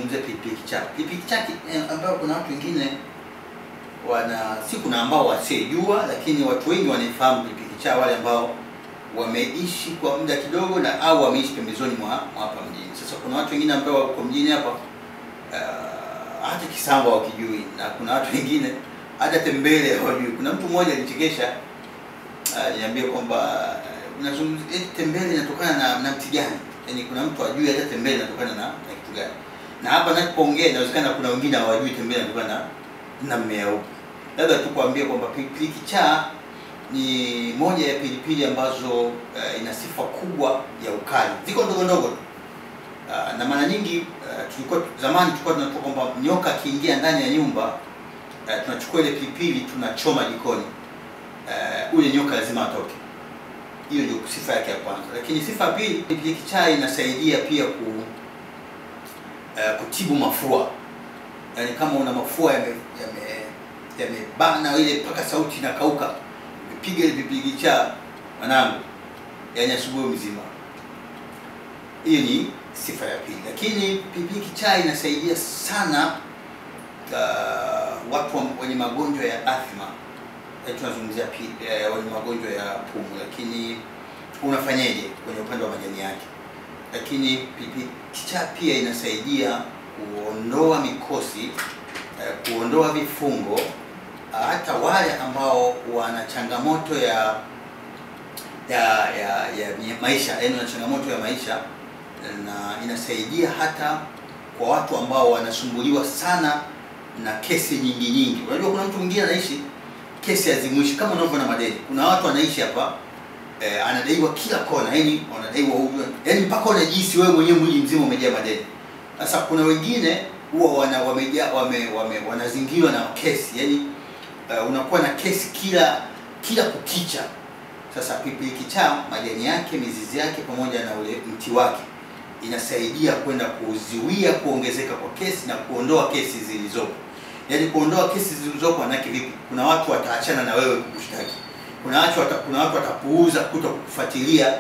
nazungumzia pilipili kichaa. Pilipili kichaa ki- eh, ambayo kuna watu wengine wana si kuna ambao wasiojua, lakini watu wengi wanaifahamu pilipili kichaa, wale ambao wameishi kwa muda kidogo na au wameishi pembezoni mwa mwa hapa mjini. Sasa kuna watu wengine ambao wako mjini hapa uh, hata Kisamba wakijui, na kuna watu wengine hata tembele hawajui. Kuna mtu mmoja alichekesha aliniambia kwamba uh, unazungumzia eti tembele inatokana na, na mti gani? Yaani kuna mtu ajui hata tembele inatokana na, na kitu gani. Na hapa ninapoongea inawezekana kuna wengine hawajui tembele inatokana na, na mmea upi. Labda tu kuambia kwamba pilipili kichaa ni moja ya pilipili ambazo uh, ina sifa kubwa ya ukali. Ziko ndogo ndogo tu. Uh, na mara nyingi uh, tulikuwa zamani tulikuwa tunatoka kwamba nyoka akiingia ndani ya nyumba uh, tunachukua ile pilipili tunachoma jikoni. Uh, ule nyoka lazima atoke. Hiyo ndio sifa yake ya kwanza, lakini sifa ya pili, pilipili kichaa inasaidia pia ku uh, kutibu mafua. Yaani kama una mafua yame yame yamebana ile mpaka sauti inakauka, piga ile pilipili kichaa mwanangu, yaani asubuhi mzima. Hiyo ni sifa ya pili, lakini pilipili kichaa inasaidia sana uh, watu wa- wenye magonjwa ya athma Eh, tunazungumzia pi- eh, wenye magonjwa ya pumu, lakini unafanyaje kwenye upande wa majani yake? Lakini pilipili kichaa pia inasaidia kuondoa mikosi eh, kuondoa vifungo, ah, hata wale ambao wana changamoto ya ya ya, ya maisha, yaani wana changamoto ya maisha, na inasaidia hata kwa watu ambao wanasumbuliwa sana na kesi nyingi nyingi. Unajua kuna mtu mwingine anaishi kesi hazimwishi kama unavyoona madeni. Kuna watu wanaishi hapa eh, anadaiwa kila kona, yani wanadaiwa huyu, yani mpaka unajihisi wewe mwenyewe mwili mzima umejaa madeni. Sasa kuna wengine huwa wana wamejaa wame, wame, wanazingirwa na kesi, yani uh, unakuwa na kesi kila kila kukicha. Sasa pilipili kichaa majani yake, mizizi yake pamoja na ule mti wake inasaidia kwenda kuzuia kuongezeka kwa kesi na kuondoa kesi zilizopo. Yaani kuondoa kesi zilizopo manake vipi? Kuna watu wataachana na wewe kukushtaki. Kuna watu wata, kuna watu watapuuza kuto kufuatilia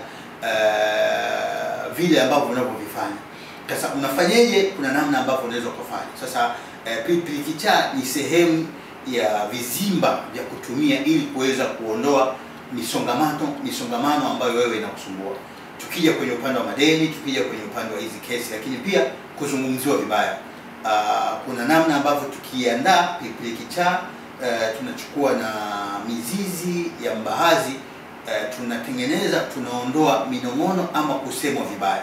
uh, vile ambavyo unavyovifanya. Sasa unafanyeje? Kuna namna ambavyo unaweza kufanya. Sasa uh, pilipili kichaa ni sehemu ya vizimba vya kutumia ili kuweza kuondoa misongamano misongamano ambayo wewe inakusumbua. Tukija kwenye upande wa madeni, tukija kwenye upande wa hizi kesi, lakini pia kuzungumziwa vibaya. Uh, kuna namna ambavyo tukiandaa pilipili kichaa uh, tunachukua na mizizi ya mbaazi uh, tunatengeneza, tunaondoa minong'ono ama kusemwa vibaya.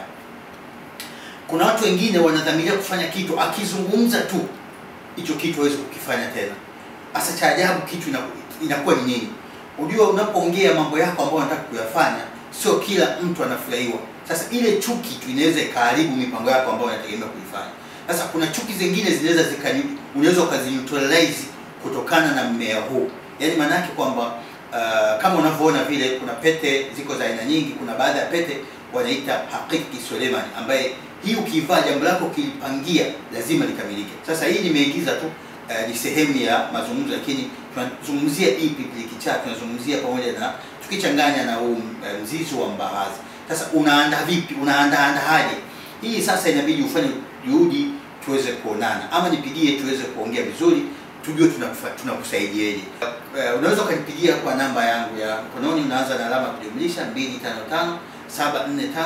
Kuna watu wengine wanadhamiria kufanya kitu, akizungumza tu hicho kitu hawezi kukifanya tena. Hasa cha ajabu kitu inaku- inakuwa ni nini? Unajua, unapoongea mambo yako ambayo unataka kuyafanya, sio kila mtu anafurahiwa. Sasa ile chuki tu inaweza ikaharibu mipango yako ambayo unategemea kuifanya. Sasa kuna chuki zingine zinaweza zikani, unaweza ukazineutralize kutokana na mmea huu, yaani maana yake kwamba uh, kama unavyoona vile kuna pete ziko za aina nyingi. Kuna baadhi ya pete wanaita hakiki Suleiman, ambaye hii ukiivaa jambo lako ukilipangia lazima likamilike. Sasa hii nimeigiza tu uh, ni sehemu ya mazungumzo, lakini tunazungumzia hii pilipili kichaa, tunazungumzia pamoja na tukichanganya na huu uh, mzizi wa mbaazi. Sasa unaandaa vipi? Unaandaa andaje? Hii sasa inabidi ufanye juhudi tuweze kuonana, ama nipigie tuweze kuongea vizuri, tujue tunakufa- tunakusaidiaje. Uh, unaweza ukanipigia kwa namba yangu ya mkononi, unaanza na alama ya kujumlisha 255 745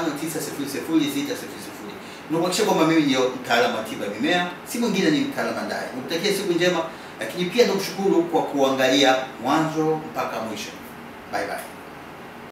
900 Nakuhakikisha kwamba mimi ndio mtaalamu wa tiba ya mimea, si mwingine, ni mtaalamu ndaye. Nikutakia siku njema, lakini pia nakushukuru kwa kuangalia mwanzo mpaka mwisho. Bye bye.